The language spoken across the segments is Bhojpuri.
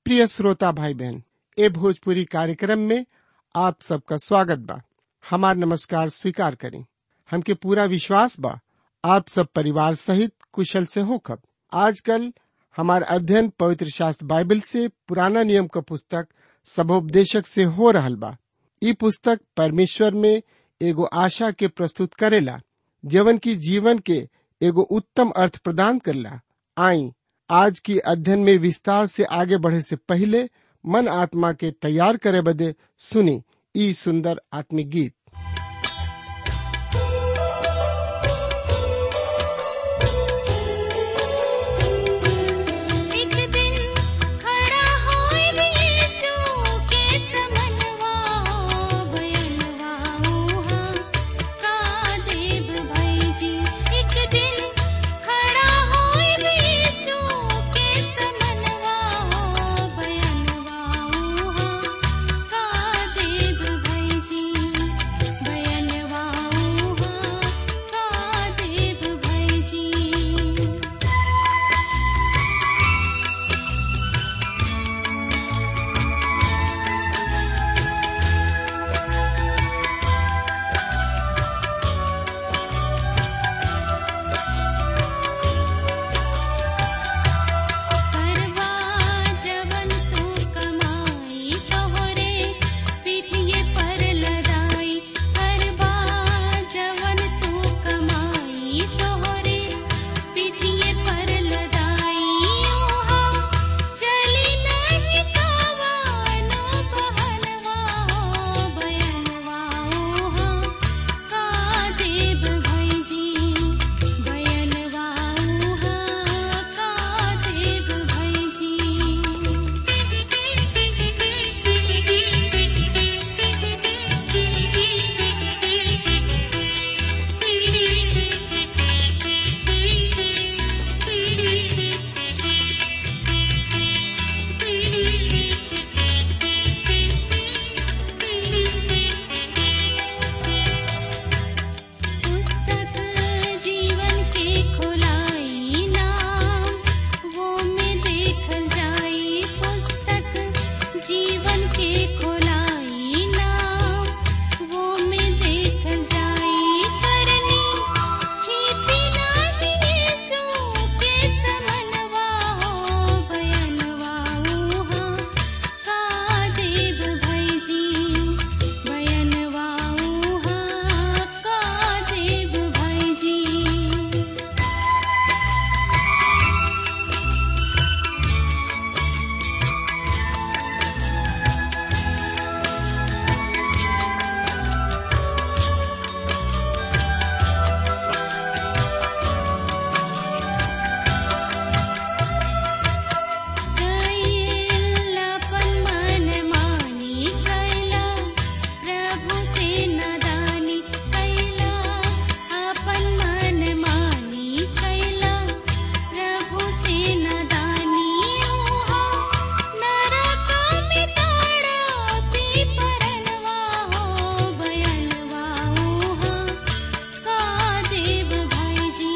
प्रिय श्रोता भाई बहन ए भोजपुरी कार्यक्रम में आप सबका स्वागत बा हमार नमस्कार स्वीकार करें हमके पूरा विश्वास बा आप सब परिवार सहित कुशल से हो खब आजकल हमार अध्ययन पवित्र शास्त्र बाइबल से पुराना नियम का पुस्तक सबोपदेशक से हो रहल बा ई पुस्तक परमेश्वर में एगो आशा के प्रस्तुत करेला जवन की जीवन के एगो उत्तम अर्थ प्रदान करला आई आज की अध्ययन में विस्तार से आगे बढ़े से पहले मन आत्मा के तैयार करे बदे सुनी ई सुंदर आत्मिक गीत एक दिन खड़ा होए यीशु के समनवा बयनवा उहा का देव भाई जी एक दिन खड़ा होए यीशु के समनवा बयनवा उहा का देव भाई जी बयनवा उहा का देव भाई जी करवा जवन तू कमाई तोहरे पीठिए पर लदाई करवा जवन तू कमाई तोहरे पीठिए पर लदाई ओहा चली नहीं कावानो बहनवा हो बयनवा ओहा का देव भाई जी बयनवा उहा का देव भाई जी पुस्तक जीवन के खोलाई नाम वो में देखल जाई पुस्तक जीवन के खोलाई नाम वो में देखल जाई करनी छिपी नहीं यीशु के समनवा हो बयनवा उहा का देव भाई जी बयनवा उहा का देव भाई जी कैलापन मन मानी कैला प्रभु से नदानी कैला अपन मन मानी कैला प्रभु से नदानी ओहा नरक में ताड़पी परनवा हो बयनवा ओहा का देव भाई जी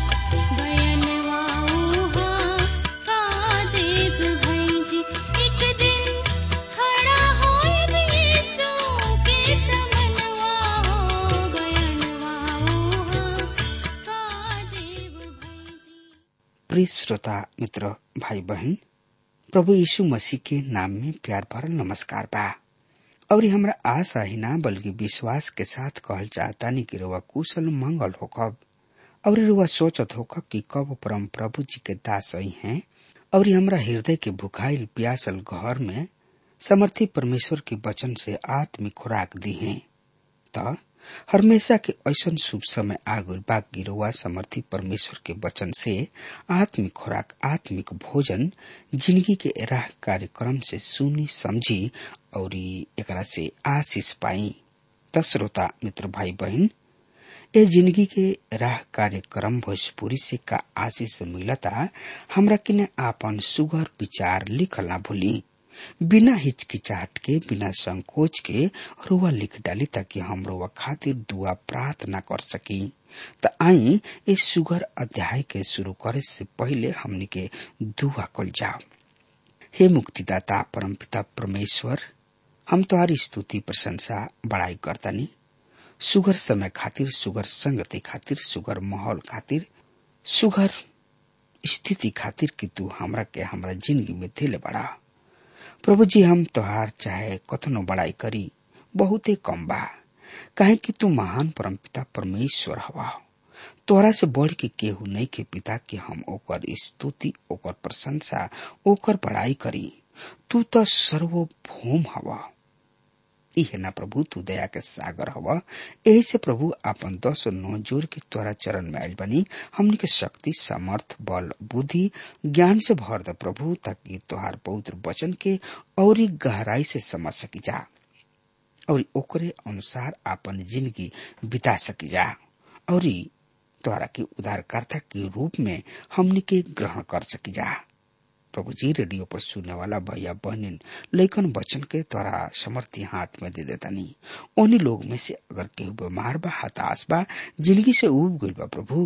बयनवा उहा का देव भाई जी एक दिन खड़ा होए यीशु के समनवा हो बयनवा उहा का देव भाई जी प्रिय श्रोता मित्र भाई बहन प्रभु यीशु मसीह के नाम में प्यार भरल नमस्कार बा और हमरा आशा ही ना बल्कि विश्वास के साथ कहल चाहता नहीं कि रुआ कुशल मंगल होकब और रुआ सोचत होकब कि कब परम प्रभु जी के दास आई हैं और हमरा हृदय के भुखाइल प्यासल घर में समर्थी परमेश्वर के वचन से आत्मिक खुराक दी हैं त हमेशा के ऐसन शुभ समय आगुल बाकी रुआ समर्थी परमेश्वर के वचन से आत्मिक खुराक आत्मिक भोजन जिंदगी के राह कार्यक्रम से सुनी समझी और एकरा से आशीष पाई त श्रोता मित्र भाई बहन ए जिंदगी के राह कार्यक्रम भोजपुरी से का आशीष मिलता हमरा किने आपन सुगर विचार लिखला भूली बिना हिचकिचाहट के बिना संकोच के रुआ लिख डाली ताकि हम रुआ खातिर दुआ प्रार्थना कर सकी त आई इस सुगर अध्याय के शुरू करे से पहले हमनी के दुआ कल जाओ हे मुक्तिदाता परमपिता परमेश्वर हम तुम्हारी स्तुति प्रशंसा बड़ाई करतानी सुगर समय खातिर सुगर संगति खातिर सुगर माहौल खातिर सुगर स्थिति खातिर कि तू हमरा के हमरा जिंदगी में दिले बड़ा प्रभु जी हम तोहार चाहे कथनो बड़ाई करी बहुते कम बा काहे कि तू महान परमपिता परमेश्वर हवा तोरा से बढ़ के केहू नहीं के पिता कि हम ओकर स्तुति ओकर प्रशंसा ओकर बड़ाई करी तू तो सर्वभौम हवा इहे ना प्रभु तू दया के सागर हवा यही से प्रभु आपन दस और नौ जोर के तोरा चरण में आयल बनी हमनी के शक्ति समर्थ बल बुद्धि ज्ञान से भर द प्रभु ताकि तोहार पवित्र वचन के और गहराई से समझ सकी जा और ओकरे अनुसार आपन जिंदगी बिता सकी जा और तोहरा के उद्धारकर्ता के रूप में हमनी के ग्रहण कर सकी जा प्रभु जी रेडियो पर सुनने वाला भैया बहनिन लेकिन वचन के द्वारा समर्थी हाथ में दे देता नहीं उन्हीं लोग में से अगर केहू बीमार बा हताश बा जिंदगी से उब गइल बा प्रभु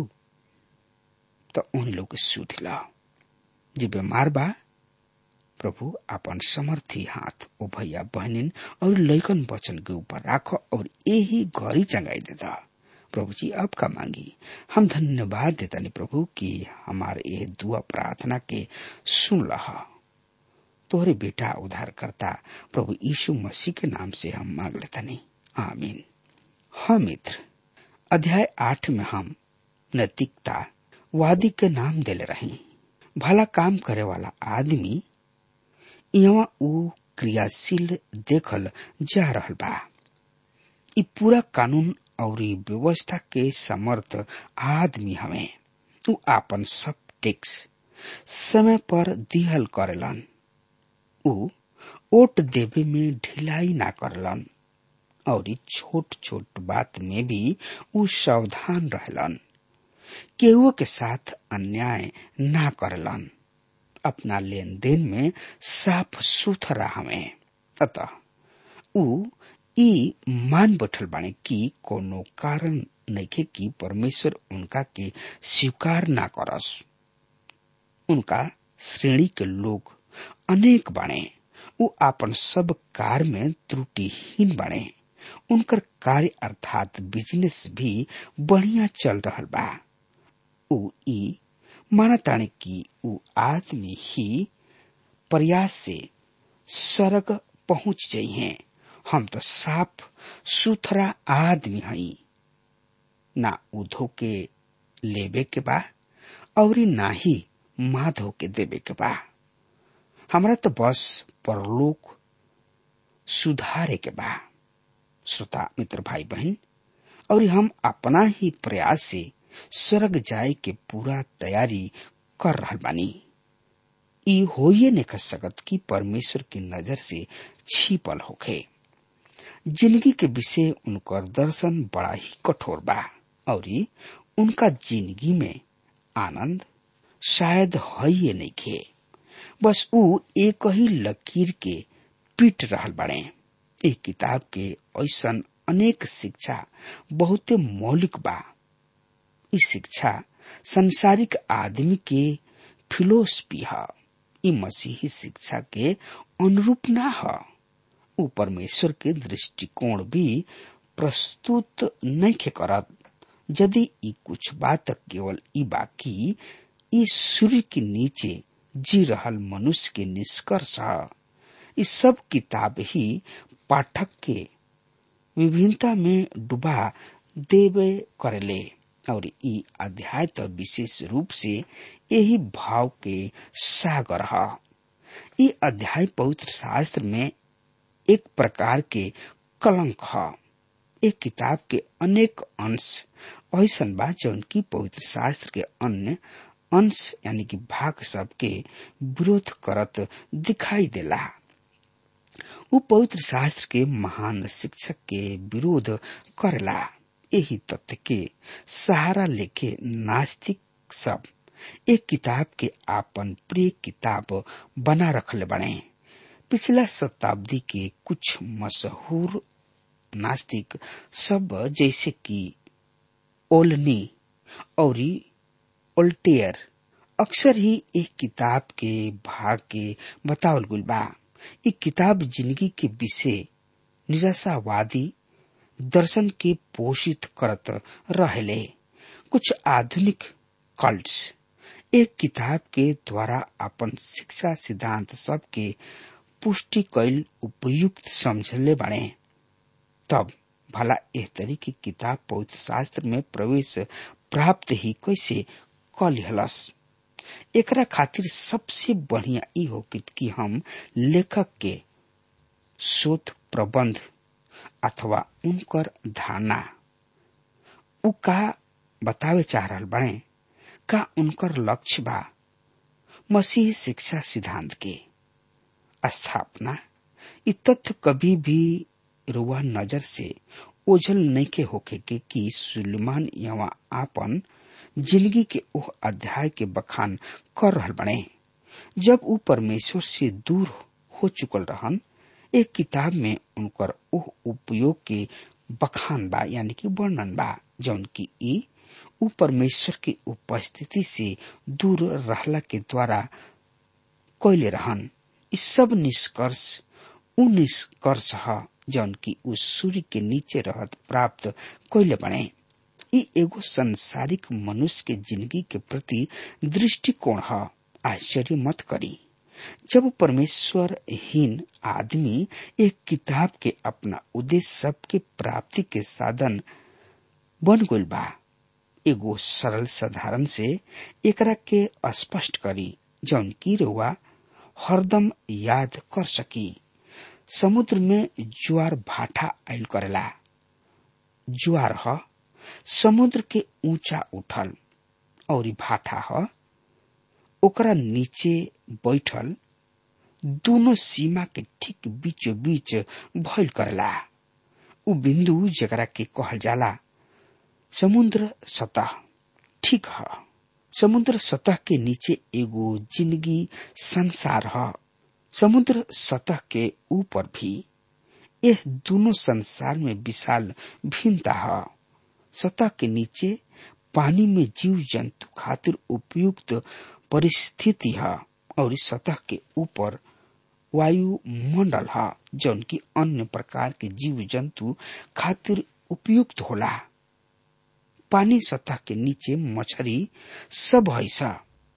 तो उन्हीं लोग के सुध ला जे बीमार बा प्रभु अपन समर्थी हाथ ओ भैया बहनिन और लैकन वचन के ऊपर राख और यही घड़ी चंगाई देता प्रभु जी अब का मांगी हम धन्यवाद देता नहीं प्रभु कि हमारे ये दुआ प्रार्थना के सुन लहा तोहरे बेटा उद्धार करता प्रभु यीशु मसीह के नाम से हम मांग लेता नहीं आमीन हाँ मित्र अध्याय आठ में हम नैतिकता वादी के नाम दिले रही भला काम करे वाला आदमी यहाँ ऊ क्रियाशील देखल जा रहल बा ई पूरा कानून और व्यवस्था के समर्थ आदमी हमें ऊ आपन सब टैक्स समय पर दिहल करेलन ऊ ओट देवे में ढिलाई ना करलन और छोट छोट बात में भी ऊ सावधान रहलन केहू के साथ अन्याय ना करलन अपना लेन देन में साफ सुथरा हमें अतः ऊ ई मान बैठल बाने कि कोनो कारण नइखे कि परमेश्वर उनका के स्वीकार ना करस उनका श्रेणी के लोग अनेक बाणे ऊ आपन सब कार्य में त्रुटिहीन बाणे उनकर कार्य अर्थात बिजनेस भी बढ़िया चल रहल बा ऊ ई मानताणे कि ऊ आदमी ही प्रयास से स्वर्ग पहुंच जाइ हैं हम तो साफ सुथरा आदमी हई ना उधो के लेबे के बा और ना ही माधो के देवे के बा हमरा तो बस परलोक सुधारे के बा श्रोता मित्र भाई बहन और हम अपना ही प्रयास से स्वर्ग जाए के पूरा तैयारी कर रहा बानी ई होइए नहीं कर सकत कि परमेश्वर की नजर से छिपल होखे जिंदगी के विषय उनकर दर्शन बड़ा ही कठोर बा और उनका जिंदगी में आनंद शायद है नहीं खे बस ऊ एक ही लकीर के पीट रहल बड़े एक किताब के ऐसा अनेक शिक्षा बहुते मौलिक बा इस शिक्षा संसारिक आदमी के फिलोसफी है ई मसीही शिक्षा के अनुरूप ना है ऊ परमेश्वर के दृष्टिकोण भी प्रस्तुत नहीं खे करत यदि ई कुछ बात केवल ई बाकी ई सूर्य के नीचे जी रहल मनुष्य के निष्कर्ष है इस सब किताब ही पाठक के विभिन्नता में डुबा देवे करेले और ई अध्याय तो विशेष रूप से यही भाव के सागर है ई अध्याय पवित्र शास्त्र में एक प्रकार के कलंक है एक किताब के अनेक अंश ऐसा बा जौन की पवित्र शास्त्र के अन्य अंश यानी कि भाग सब के विरोध करत दिखाई देला उ पवित्र शास्त्र के महान शिक्षक के विरोध करेला यही तथ्य के सहारा लेके नास्तिक सब एक किताब के आपन प्रिय किताब बना रखले बने पिछला शताब्दी के कुछ मशहूर नास्तिक सब जैसे कि ओलनी और ओल्टेयर अक्सर ही एक किताब के भाग के बतावल गुल बा इ किताब जिंदगी के विषय निराशावादी दर्शन के पोषित करत रहले कुछ आधुनिक कल्ट्स एक किताब के द्वारा अपन शिक्षा सिद्धांत सब के पुष्टि कैल उपयुक्त समझले बने तब भला एह तरी की किताब पवित्र शास्त्र में प्रवेश प्राप्त ही कैसे कलिहलस एकरा खातिर सबसे बढ़िया ई हो कि हम लेखक के शोध प्रबंध अथवा उनकर धारणा उ का बतावे चाह रहल बने का उनकर लक्ष्य बा मसीह शिक्षा सिद्धांत के स्थापना इ तथ्य कभी भी रुआ नजर से ओझल नहीं के होके के कि सुलेमान यहाँ आपन जिंदगी के ओह अध्याय के बखान कर रहल बने जब उ परमेश्वर से दूर हो चुकल रहन एक किताब में उनकर ओह उपयोग के बखान बा यानी कि वर्णन बा जौन की ई उ परमेश्वर की उपस्थिति से दूर रहला के द्वारा कैले रहन इ सब निष्कर्ष उ निष्कर्ष ह जौन की उ सूर्य के नीचे रहत प्राप्त कैले बने ई एगो संसारिक मनुष्य के जिंदगी के प्रति दृष्टिकोण ह आश्चर्य मत करी जब परमेश्वर हीन आदमी एक किताब के अपना उद्देश्य सबके प्राप्ति के साधन बन गइल बा एगो सरल साधारण से एकरा के स्पष्ट करी जौन की रुआ हरदम याद कर सकी समुद्र में ज्वार भाटा आयल करेला ज्वार ह समुद्र के ऊंचा उठल और भाटा ह ओकरा नीचे बैठल दोनों सीमा के ठीक बीचो बीच भइल करेला उ बिंदु जकरा के कहल जाला समुद्र सतह ठीक ह समुद्र सतह के नीचे एगो जिंदगी संसार ह समुद्र सतह के ऊपर भी यह दोनों संसार में विशाल भिन्नता है सतह के नीचे पानी में जीव जंतु खातिर उपयुक्त परिस्थिति है और इस सतह के ऊपर वायुमंडल है जौन की अन्य प्रकार के जीव जंतु खातिर उपयुक्त होला पानी सतह के नीचे मछरी सब है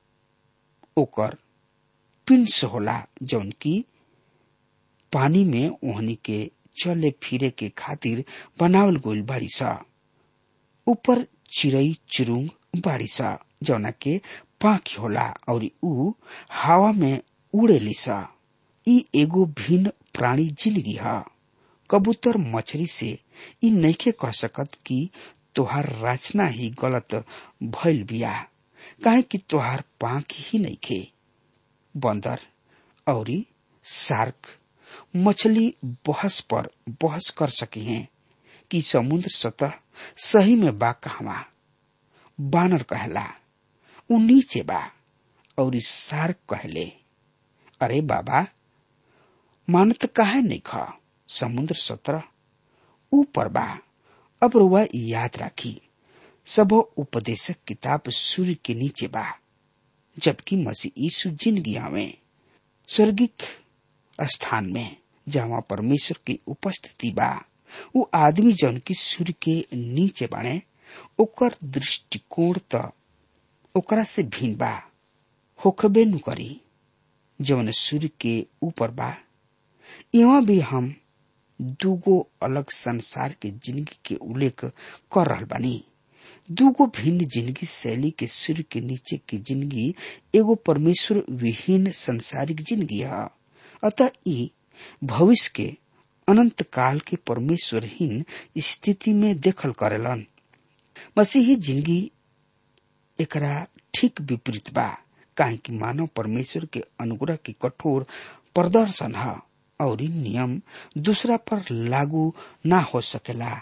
ओकर पिंस होला जौन की पानी में ओहनी के चले फिरे के खातिर बनावल गोल बाड़ी सा ऊपर चिड़ई चुरुंग बाड़ी सा जौना के पाख होला और ऊ हवा में उड़ेली सा ई एगो भिन्न प्राणी जिंदगी है कबूतर मछली से ई नइखे कह सकत कि तोहार रचना ही गलत भइल बिया काहे कि तोहार पाख ही नइखे बंदर और सार्क मछली बहस पर बहस कर सकी हैं कि समुद्र सतह सही में बा कहवा बानर कहला उ नीचे बा और सार्क कहले अरे बाबा मानत काहे नहीं खा समुद्र सतह ऊपर बा अब रुआ याद राखी सब उपदेशक किताब सूर्य के नीचे बा जबकि मसीह यीशु जिंदगी में स्वर्गिक स्थान में जहाँ परमेश्वर की उपस्थिति बा वो आदमी जौन की सूर्य के नीचे बाणे ओकर दृष्टिकोण त ओकरा से भिन्न बा होखबे नु करी जौन सूर्य के ऊपर बा यहाँ भी हम दूगो अलग संसार के जिंदगी के उल्लेख कर रहल बानी दूगो भिन्न जिंदगी शैली के सूर्य के नीचे की जिंदगी एगो परमेश्वर विहीन संसारिक जिंदगी है अतः ई भविष्य के अनंत काल के परमेश्वरहीन स्थिति में देखल करेलन मसीही जिंदगी एकरा ठीक विपरीत बा काहे कि मानव परमेश्वर के अनुग्रह के कठोर प्रदर्शन है और नियम दूसरा पर लागू ना हो सकेला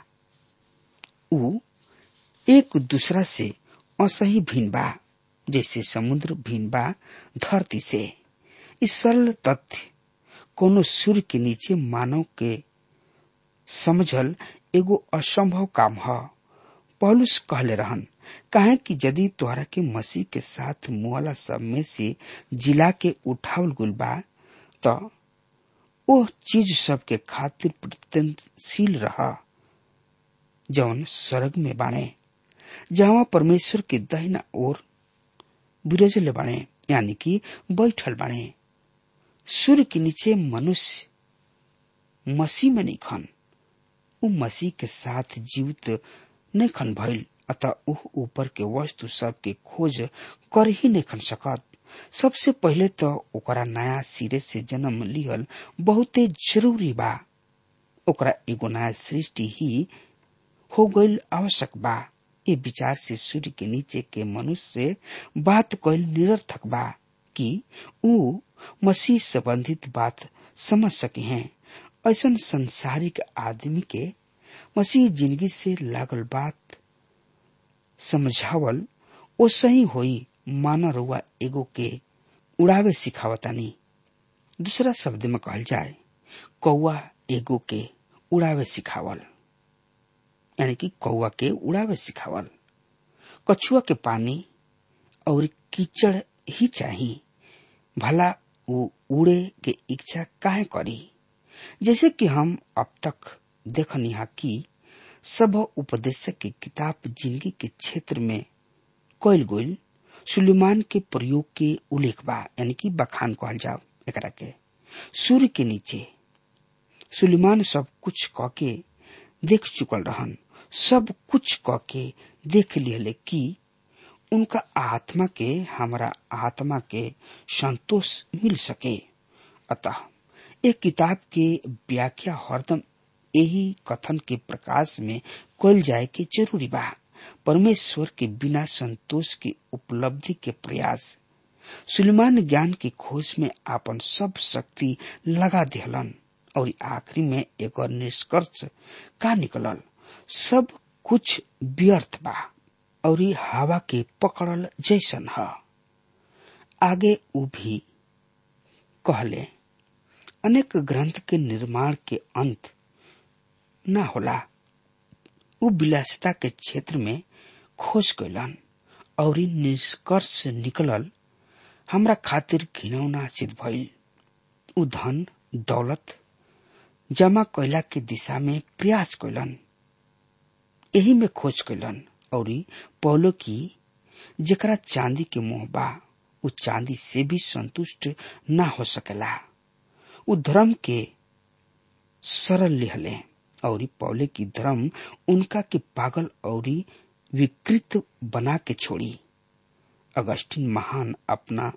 उ एक दूसरा से असही भिन्न बा जैसे समुद्र भिन्न बा धरती से इस सरल तथ्य कोनो सूर्य के नीचे मानव के समझल एगो असंभव काम ह पौलुस कहले रहन काहे कि यदि तोहरा के मसीह के साथ मुआला सब में से जिला के उठावल गुल बा तो ओ चीज सब के खातिर प्रयत्नशील रहा जौन स्वर्ग में बाणे जहाँ परमेश्वर के दहिना ओर विरजले बाणे यानी कि बैठल बाणे सूर्य के नीचे मनुष्य मसीह में नहीं खन उ मसीह के साथ जीवित नहीं खन भइल अतः उ ऊपर के वस्तु सब के खोज कर ही नहीं खन सकत सबसे पहले तो ओकरा नया सिरे से जन्म लिहल बहुते जरूरी बा ओकरा एगो नया सृष्टि ही हो गईल आवश्यक बा ये विचार से सूर्य के नीचे के मनुष्य से बात कईल निरर्थक बा कि उ मसीह संबंधित बात समझ सके हैं ऐसा संसारिक आदमी के मसीह जिंदगी से लागल बात समझावल ओ सही होई माना रुआ एगो के उड़ावे सिखावतानी दूसरा शब्द में कहल जाए कौआ एगो के उड़ावे सिखावल यानी कि कौआ के उड़ावे सिखावल कछुआ के पानी और कीचड़ ही चाहिए भला वो उड़े के इच्छा काहे करी जैसे कि हम अब तक देखनी हा कि सब उपदेशक की किताब जिंदगी के क्षेत्र में कोयल गोल सुलेमान के प्रयोग के उल्लेख बा यानी कि बखान कहल जाओ एकरा के सूर्य के नीचे सुलेमान सब कुछ क के देख चुकल रहन सब कुछ क के देख लिहले कि उनका आत्मा के हमारा आत्मा के संतोष मिल सके अतः एक किताब के व्याख्या हरदम यही कथन के प्रकाश में कल जाए के जरूरी बा परमेश्वर के बिना संतोष की उपलब्धि के प्रयास सुलेमान ज्ञान की खोज में आपन सब शक्ति लगा दिहलन और आखिरी में एक और निष्कर्ष का निकलल सब कुछ व्यर्थ बा और हवा के पकड़ल जैसन है आगे उ भी कहले अनेक ग्रंथ के निर्माण के अंत न होला उ विलासिता के क्षेत्र में खोज कैलन और निष्कर्ष निकलल हमरा खातिर घिनौना सिद्ध भइल उ धन दौलत जमा कैला के दिशा में प्रयास कैलन यही में खोज कैलन और पौलो की जेकरा चांदी के मुंह बा उ चांदी से भी संतुष्ट ना हो सकेला उ धर्म के सरल लिहले और पौले की धर्म उनका के पागल और विकृत बना के छोड़ी अगस्टिन महान अपना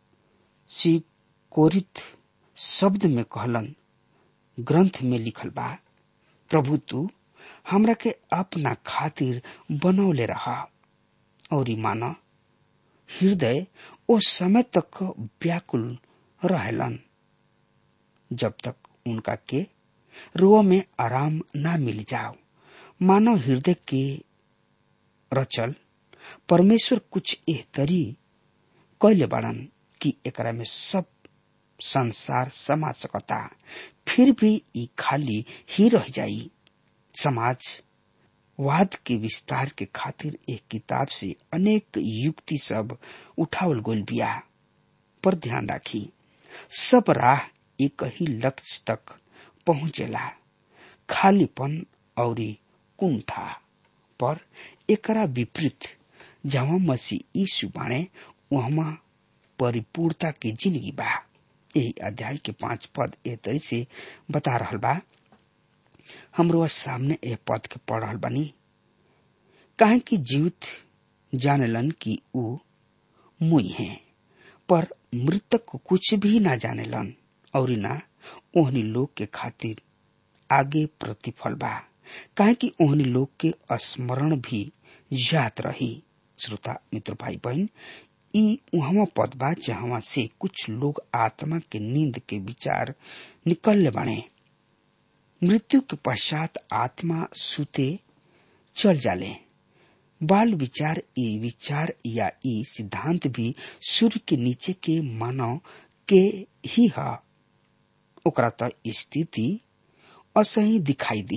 सिकोरित शब्द में कहलन ग्रंथ में लिखल बा प्रभु तू हमरा के अपना खातिर बनौले रहा और माना हृदय ओ समय तक व्याकुल रहेलन जब तक उनका के रुआ में आराम ना मिल जाओ मानव हृदय के रचल परमेश्वर कुछ एह तरी कैले बाड़न कि एकरा में सब संसार समा सकता फिर भी ई खाली ही रह जाई समाज वाद के विस्तार के खातिर एक किताब से अनेक युक्ति सब उठावल गोल बिया पर ध्यान राखी सब राह एक ही लक्ष्य तक पहुंचेला खालीपन और कुंठा पर एकरा विपरीत जहाँ मसीह यीशु बाणे वहाँ परिपूर्णता की जिंदगी बा यही अध्याय के पांच पद ए तरी से बता रहल बा हमरो सामने ए पद के पढ़ रहल बानी काहे कि जीवित जानेलन कि ऊ मुई है पर मृतक को कुछ भी ना जानेलन और ना ओहनी लोग के खातिर आगे प्रतिफल बा काहे कि ओहनी लोग के स्मरण भी याद रही श्रोता मित्र भाई बहन ई उहवा पद बा जहवा से कुछ लोग आत्मा के नींद के विचार निकलने बने मृत्यु के पश्चात आत्मा सुते चल जाले बाल विचार ई विचार या ई सिद्धांत भी सूर्य के नीचे के मानव के ही है ओकरा त स्थिति असही दिखाई दी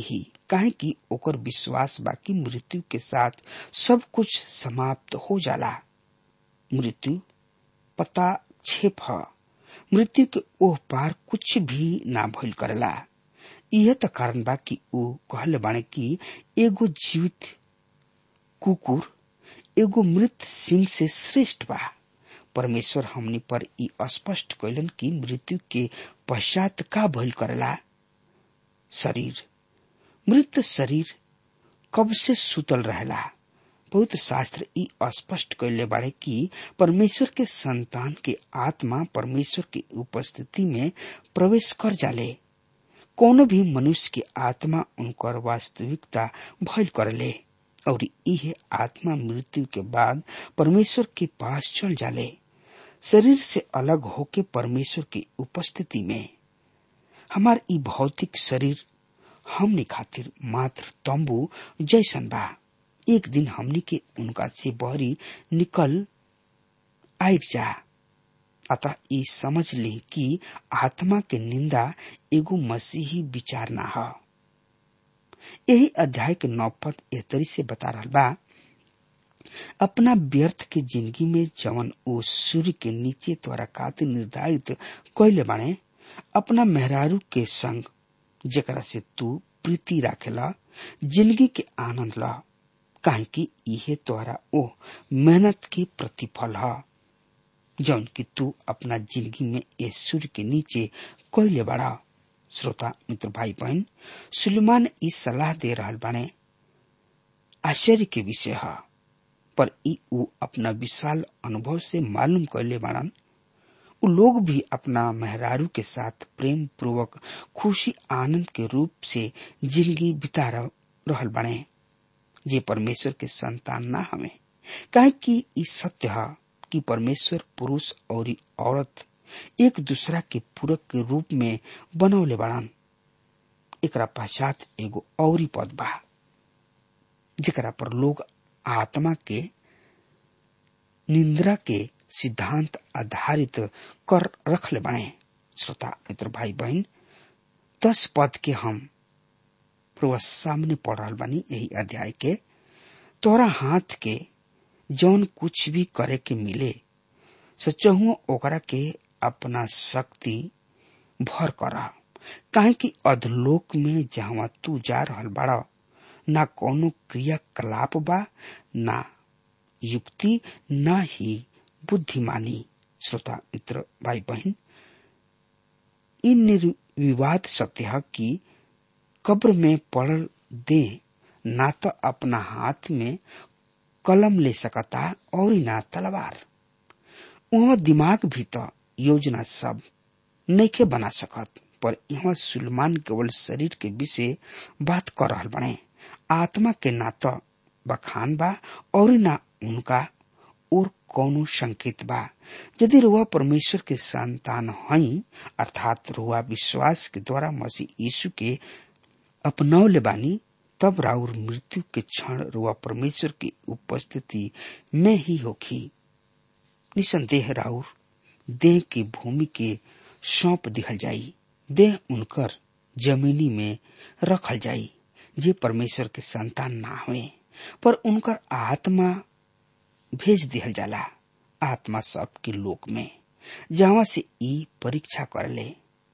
काहे कि ओकर विश्वास बाकी मृत्यु के साथ सब कुछ समाप्त हो जाला मृत्यु पता छेप ह मृत्यु के ओह पार कुछ भी ना भइल करेला यह त कारण बा कि ऊ कहले बाणे कि एगो जीवित कुकुर एगो मृत सिंह से श्रेष्ठ बा परमेश्वर हमनी पर ई स्पष्ट कैलन कि मृत्यु के पश्चात का भइल करेला शरीर मृत शरीर कब से सुतल रहेला बहुत शास्त्र ई स्पष्ट कैले बाड़े कि परमेश्वर के संतान के आत्मा परमेश्वर की उपस्थिति में प्रवेश कर जाले कोनो भी मनुष्य के आत्मा उनकर वास्तविकता भइल करले और इहे आत्मा मृत्यु के बाद परमेश्वर के पास चल जाले शरीर से अलग होके परमेश्वर की उपस्थिति में हमार ई भौतिक शरीर हमने खातिर मात्र तंबू जैसन बा एक दिन हमनी के उनका से बहरी निकल आब जा अतः ई समझ ले कि आत्मा के निंदा एगो मसीही विचार ना ह यही अध्याय के नौ पद एतरी से बता रहा बा अपना व्यर्थ के जिंदगी में जवन ओ सूर्य के नीचे तोरा खातिर निर्धारित कैले बाणे अपना मेहरारू के संग जेकरा से तू प्रीति राखेला जिंदगी के आनंद ला काहे कि इहे तोहरा ओ मेहनत के प्रतिफल ह जौन कि तू अपना जिंदगी में ए सूर्य के नीचे कैले बड़ा श्रोता मित्र भाई बहन सुलेमान ई सलाह दे रहल बाने आश्चर्य के विषय है पर ई ऊ अपना विशाल अनुभव से मालूम कैले बाड़न उ लोग भी अपना मेहरारू के साथ प्रेम पूर्वक खुशी आनंद के रूप से जिंदगी बिता रहल बने जे परमेश्वर के संतान ना हमें काहे कि ई सत्य है कि परमेश्वर पुरुष और औरत एक दूसरा के पूरक के रूप में बनौले बाड़न एकरा पश्चात एगो औरी पद बा जेकरा पर लोग आत्मा के निंद्रा के सिद्धांत आधारित कर रखले बने श्रोता मित्र भाई बहन दस पद के हम पूर्व सामने पढ़ रहा बानी यही अध्याय के तोरा हाथ के जौन कुछ भी करे के मिले सचहु ओकरा के अपना शक्ति भर कर काहे कि अधलोक में जहाँ तू जा रहल बाड़ा ना कोनो क्रियाकलाप बा ना युक्ति ना ही बुद्धिमानी श्रोता मित्र भाई बहन इन निर्विवाद सत्य है कि कब्र में पड़ल दे ना तो अपना हाथ में कलम ले सकता और ना तलवार वहाँ दिमाग भी तो योजना सब नैखे बना सकत पर यहाँ सुलमान केवल शरीर के विषय बात कर रहा बने आत्मा के ना तो बखान बा और ना उनका और कौनो संकेत बा यदि रुआ परमेश्वर के संतान हई अर्थात रुआ विश्वास के द्वारा मसीह यीशु के अपनौले बानी तब राउर मृत्यु के क्षण रुआ परमेश्वर की उपस्थिति में ही होखी निसंदेह राउर देह की भूमि के सौंप दिखल जाई देह उनकर जमीनी में रखल जाई जे परमेश्वर के संतान ना हुए पर उनकर आत्मा भेज दिहल जाला आत्मा सबके लोक में जहाँ से ई परीक्षा कर ले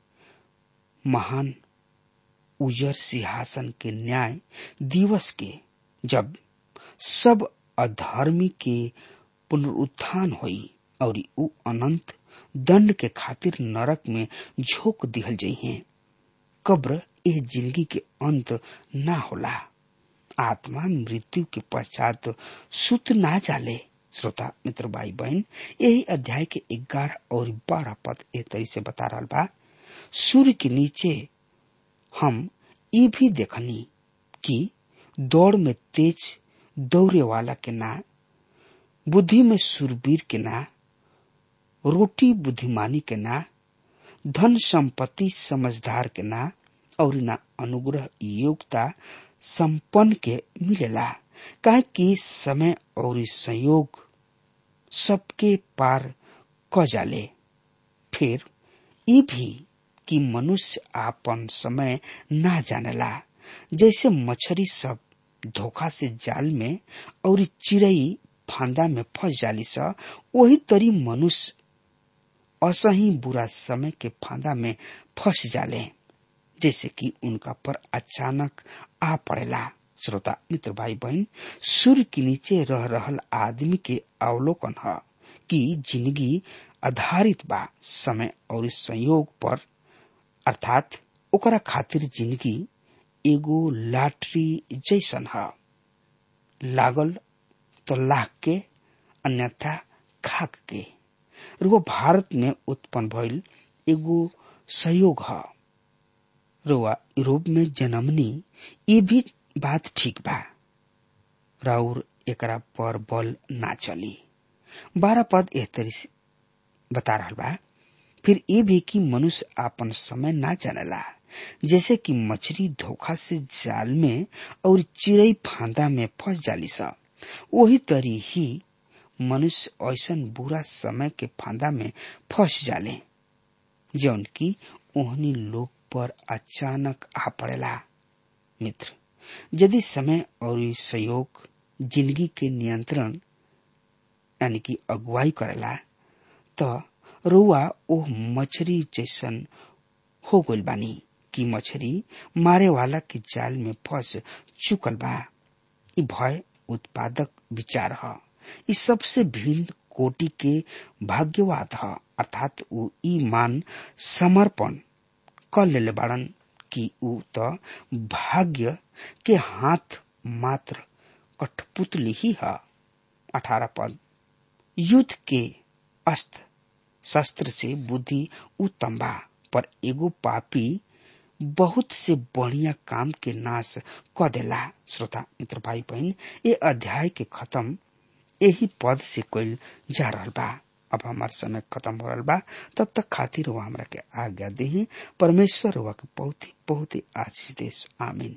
महान उजर सिंहासन के न्याय दिवस के जब सब अधर्मी के पुनरुत्थान हुई और उ अनंत दंड के खातिर नरक में झोंक दिहल जइहे कब्र एह जिंदगी के अंत ना होला आत्मा मृत्यु के पश्चात सुत ना जाले श्रोता मित्र भाई बहन यही अध्याय के ग्यारह और बारह पद ए तरी से बता रहा बा सूर्य के नीचे हम ये भी देखनी कि दौड़ में तेज दौड़े वाला के ना बुद्धि में सुरवीर के ना रोटी बुद्धिमानी के ना धन संपत्ति समझदार के ना और ना अनुग्रह योग्यता संपन्न के मिलेला काहे कि समय और संयोग सबके पार क जाले फिर ई भी कि मनुष्य आपन समय ना जानेला जैसे मछरी सब धोखा से जाल में और चिड़ई फांदा में फंस जाली सा वही तरी मनुष्य असही बुरा समय के फांदा में फंस जाले जैसे कि उनका पर अचानक आ पड़ेला श्रोता मित्र भाई बहन सूर्य के नीचे रह रहल आदमी के अवलोकन है कि जिंदगी आधारित बा समय और संयोग पर अर्थात ओकरा खातिर जिंदगी एगो लाटरी जैसन है लागल तो लाख के अन्यथा खाक के और वो भारत में उत्पन्न भइल एगो सहयोग है रुआ यूरोप में जन्मनी ये भी बात ठीक बा राउर एकरा पर बल ना चली बारह पद एह तरी से बता रहा बा फिर ये भी कि मनुष्य आपन समय ना जानेला जैसे कि मछली धोखा से जाल में और चिड़ई फांदा में फंस जाली सा वही तरी ही मनुष्य ऐसन बुरा समय के फांदा में फंस जाले जौन की ओहनी लोग पर अचानक आ पड़ेला मित्र यदि समय और सहयोग जिंदगी के नियंत्रण यानी कि अगुवाई करेला तो रुआ ओह मछरी जैसन हो गइल बानी कि मछरी मारे वाला के जाल में फंस चुकल बा ई भय उत्पादक विचार ह ई सबसे भिन्न कोटि के भाग्यवाद ह अर्थात ऊ ई मान समर्पण कर लेले बाड़न कि ऊ त भाग्य के हाथ मात्र कठपुतली ही है अठारह पद युद्ध के अस्त्र शस्त्र से बुद्धि उत्तम बा पर एगो पापी बहुत से बढ़िया काम के नाश क देला श्रोता मित्र भाई बहन ये अध्याय के खत्म यही पद से कल जा रहा बा अब हमार समय खत्म हो रहा बा तब तक खातिर वो हमरा के आज्ञा दे परमेश्वर हुआ के बहुत ही बहुत ही आशीष देश आमीन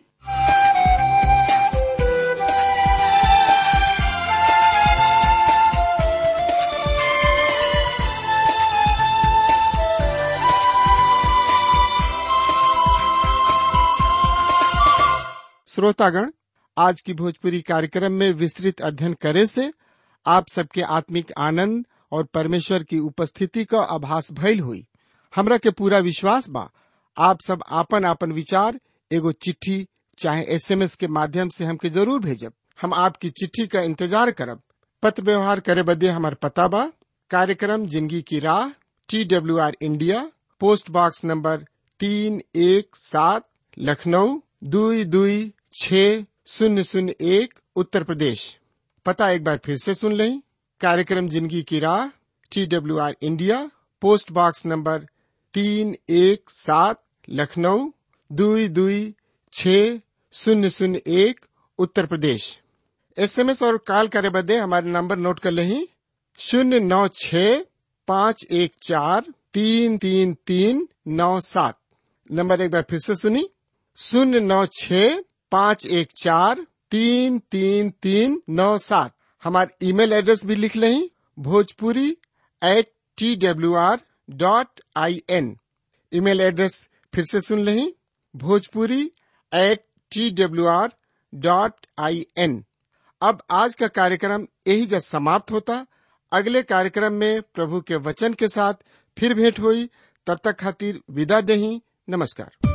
श्रोतागण आज की भोजपुरी कार्यक्रम में विस्तृत अध्ययन करे से आप सबके आत्मिक आनंद और परमेश्वर की उपस्थिति का आभास भइल हुई हमरा के पूरा विश्वास बा आप सब आपन आपन विचार एगो चिट्ठी चाहे एसएमएस के माध्यम से हमके जरूर भेजब हम आपकी चिट्ठी का इंतजार करब पत्र व्यवहार करे बदे हमार पता बा कार्यक्रम जिंदगी की राह T W R India post box number तीन एक सात लखनऊ दुई दुई छ शून्य शून्य एक उत्तर प्रदेश पता एक बार फिर से सुन लें कार्यक्रम जिंदगी की राह T W R India post box number तीन एक सात लखनऊ दुई दुई छ शून्य शून्य एक उत्तर प्रदेश एसएमएस और कॉल करे बदे हमारे नंबर नोट कर लें शून्य नौ छ पाँच एक चार तीन तीन तीन नौ सात नंबर एक बार फिर से सुनी शून्य नौ छ पाँच एक चार तीन तीन तीन नौ सात हमारे ईमेल एड्रेस भी लिख लें Bhojpuri at T W R dot I N email address फिर से सुन लें Bhojpuri at T W R dot I N अब आज का कार्यक्रम यही जब समाप्त होता अगले कार्यक्रम में प्रभु के वचन के साथ फिर भेंट हुई तब तक खातिर विदा दही नमस्कार